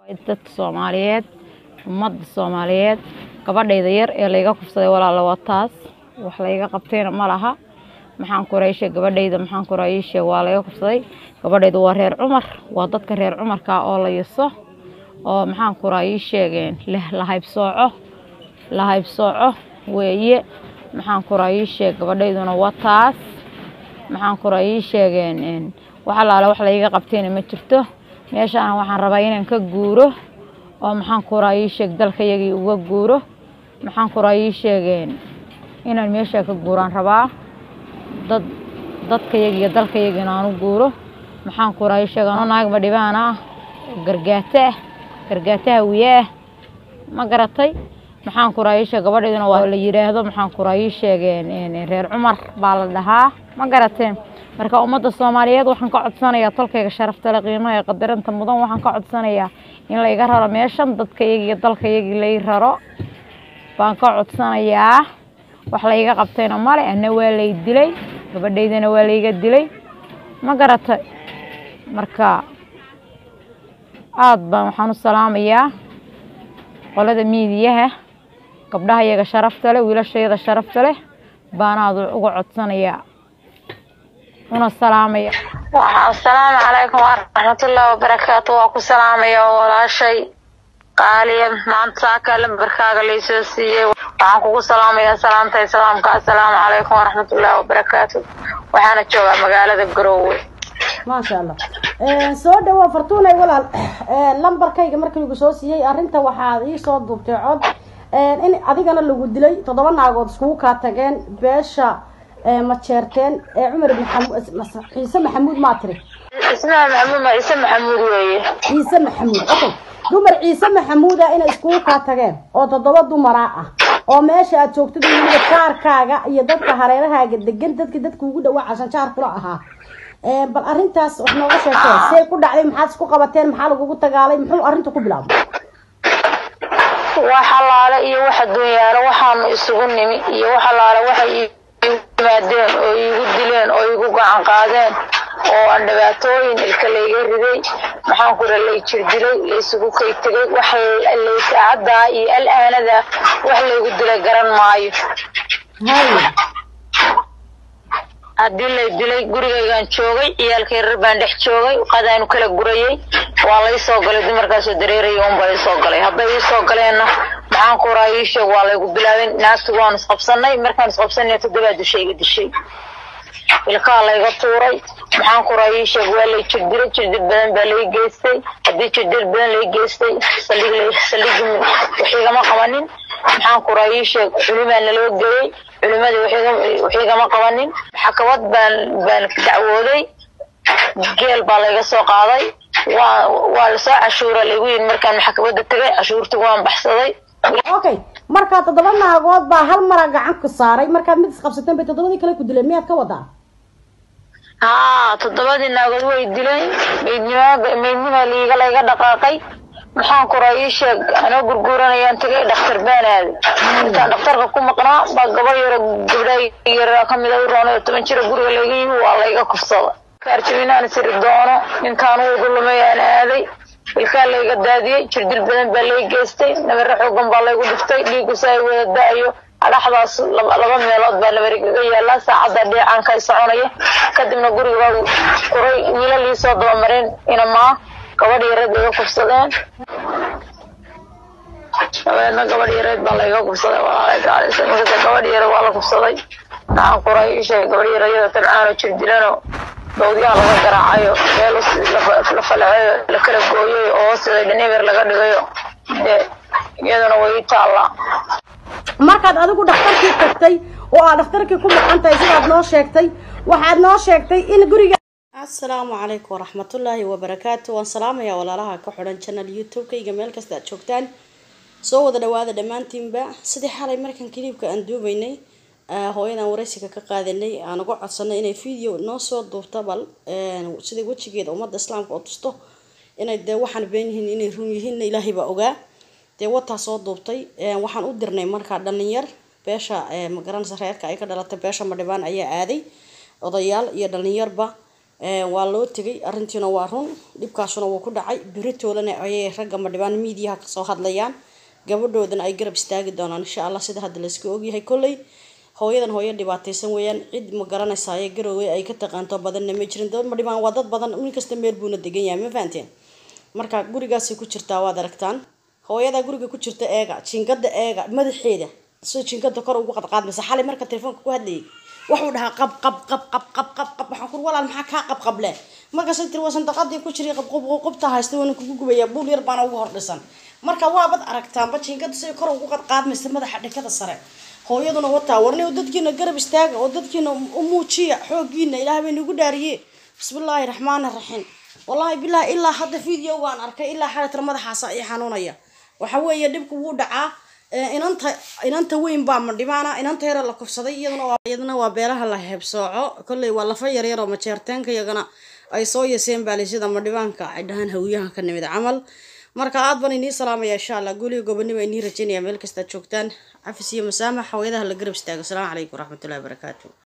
dadka soomaaliyeed ummadda soomaaliyeed gabadhayda yar ee layga kufsaday walaala waa taas wax layga qabtayna ma laha maxaan kurayshe gabadhayda maxaan kuraayishe waa laga kufsaday gabadhayda waa reer cumar waa dadka reer cumarka oo la yaso oo maxaan kuraayii sheegeen leh lahaybsooco lahaybsooco weeye maxaan kuraayii sheeg gabadhayduna waa taas maxaan kuraayii sheegeen wax alaale wax layga qabtayna ma jirto meeshaana waxaan rabaa inaan ka guuro oo maxaan kuraayii sheeg dalkayagii uga guuro maxaan kuraayii sheegeen inaan meeshaa ka guuraan rabaa dad dadkayagi iyo dalkayagi inaan u guuro maxaan kuraayii sheeg ano naagma dhibaan ah gargaata ah gargaataha wiye ah ma garatay maxaan kuraayii sheeg gabadhayduna waa la yidhaahdo maxaan kuraayii sheegeen reer cumar baa la dhahaa ma garateen marka ummadda soomaaliyeed waxaan ka codsanayaa tolkayga sharafta le qiimaha ee qadaranta mudan waxaan ka codsanayaa in layga raro meeshan dadkayagi iyo dalkayagii lay raro baan ka codsanayaa wax layga qabtayna male ana waa lay dilay gabadhaydana waa layga dilay ma garatay marka aada baan waxaan u salaamayaa qolada miidiyaha gabdhaha iyaga sharafta leh wiilashayada sharafta leh baanaad uga codsanayaa una salaamaya asalaamu calaykum waraxmatullaahi wabarakaatu waa ku salaamaya walaashay qaaliya maanta saakaa lambarkaaga laysoo siiyey waxaan kugu salaamayaa salaamta islaamka assalaamu calaykum waraxmatullaahi wabarakaatu waxaana joogaa magaalada garoowe maasha allah soo dhawow fartuunay walaal lambarkayga markii lagu soo siiyey arrinta waxaad iisoo duubtay cod in adigana lagu dilay toddoba naagood iskugu kaa tageen beesha ma jeerteen ee cumar ibn ciise maxamuud maa tiri ismaha maxamuud ma ciise maxamuud weeye ciise maxamuud okay dumar ciise maxamuuda inay iskugu kaa tageen oo toddoba dumara ah oo meesha aad joogtid weliba jaarkaaga iyo dadka hareerahaaga degan dadka dadka ugu dhawaa cashanjaar kula ahaa bal arrintaas wax nooga sheekee see ku dhacday maxaad isku qabateen maxaa lagugu tagaalay muxuu arrinta ku bilaabay wax allaale iyo wax adduunyaalo waxaanu isugu nimi iyo wax allaale waxay iigu yimaadeen oo iigu dileen oo iigu gacan qaadeen oo aan dhibaatooyin ilka layga riday maxaan ku ra lay jir dilay laysugu kay tegay wax lay saacaddaa iyo al-aanadaa wax laygu dilay garan maayo haddii lay dilay gurigaygaan joogay ciyaalkay rar baan dhex joogay qadaanu kala gurayay waa lay soo galay dumarkaasoo dareeraya unbaa ii soo galay hadday ii soo galeenna maxaan ku raaa ii sheeg waa laygu bilaabin naagti waanu isqabsanay markaan isqabsanay toddobaa dishay iga dishay ilkaa layga tuuray maxaan ku raaa ii sheeg waa lay jirdilay jirdil badan baa lay geystay haddii jirdil badan lay geystay saldhig saldhigi wax igama qabanin maxaan ku raaa ii sheeg culimaa naloo geeyey culimadii wax igama qabanin maxkamad baan baan dacwooday geel baa layga soo qaaday waa waa lasoo cashuura laygu yidhi markaan maxkamadda tegay cashuurtii waan baxsaday okay markaa toddoba naagood baa hal mara gacan ku saaray markaad mid isqabsateen bay toddobadii kale ku dileen miyaad ka wadaa haa toddobadii naagood way dileen maydnima maydnima liiga layga dhaqaaqay maxaan kuraa ii sheeg anoo gurguuranayaan tagay dhakhtar baan aaday intaan dhakhtarka ku maqnaa baa gaba yaro gabdhaa yara kamid a u roonay oo toban jira guriga layga yimi waa layga kufsada kaarjabinaan siri doono ninkaan uu dulumay aan aaday ilkaa layga daadiyey jirdil badan baa lay geystay nabare xoogan baa laygu dhiftay dhiigusa ay wada da-ayo adhaxdaas laba meelood baa nabarigaga yaallaa saacadda dheecaanka ay soconaya kadibna guriga baa kuray wiilal ii soo dabamareen inamaa gabadh yareed iga kufsadeen dabeedna gabadh yareed baa layga kufsaday walaalay gaalisa inkasta gabadh yare waa la kufsaday maxaan kuray isheeg gabadh yarayada tabcaanoo jir dilano dawdyaha laga garaacayo meel la falaceeyo la kala gooyayo oo hoosteeda dhaneber laga dhigayo dee iyaduna way ii taallaa markaad adigu dhakhtarkii tagtay oo aad dhakhtarkii ku maqan tahay sidaad noo sheegtay waxaad noo sheegtay in guriga asalaamu calaykum waraxmatullaahi wabarakaatu waan salaamayaa walaalaha ka xidhan channel youtube-kayga meel kasta aad joogtaan soo wada dhawaada dhammaantiinba sidii xalay markan kiliibka aan duubaynay hooyadan waraysiga ka qaadanay aan uga codsanay inay video noo soo duubta bal sida wejigeeda ummadda islaamka oo tusto inay dee waxaan been yihiin inay run yihiinna ilaahay baa ogaa dee wataa soo duubtay waxaan u dirnay markaa dhalinyar beesha magaranaysa reerka ay ka dhalatay beesha madhibaan ayaa aaday odayaal iyo dhalinyarba waa loo tegay arrintiina waa run dhibkaasuna wuu ku dhacay beritoolana ayay ragga madhibaan miidiyaha kasoo hadlayaan gabadhoodana ay garab istaagi doonaan insha allah sida hadda layska ogyahay kolley hooyadan hooyo dhibaataysan weeyaan cid ma garanaysa ee garowey ay ka taqaanto badanna ma jirin dad madhibaan waa dad badan nin kasta meel buuna degan yahay ma fahanteen marka gurigaasay ku jirtaa waad aragtaan hooyadaa guriga ku jirta eega jinkada eega madaxeeda sida jinkada kor ugu qadqaadmaysa xalay marka telefoonka ku hadlayay wuxuu dhahaa qab qab qab qab qab qab qab waxaan kur walaal maxaa kaa qabqable markaasay tiri waa sandaqadii ku jiray qabqabqabta haysta waana kugu gubayaa buul yar baana ugu hordhisan marka waabad aragtaanba jinkada siday kor ugu qadqaadmaysa madaxa dhikada sare hooyaduna wataa warni dadkiina garab istaaga oo dadkiina u muujiya xooggiina ilaah bay nagu dhaariye bismillaahi raxmaani raxiim wallaahi bilaahi ilaa hadda video waan arkay ilaa xalatira madaxaasa ii xanuunaya waxa weeye dhibku wuu dhacaa inanta inanta weyn baa madhibaana inanta yara la kufsaday iyaduna waa iyaduna waa beelaha la heebsooco kolley waa lafa yaryar oo majeerteenka iyagana ay soo yaseen baalisida madhibaanka ay dhahaan hawiyaha ka nimid camal marka aad baan inii salaamaya insha allah guliga gobonimo inii rajaynaya meel kastaad joogtaan cafis iyo masaamax hooyadaha la garab istaago asalaamu calaykum waraxmatullahi wabarakaatu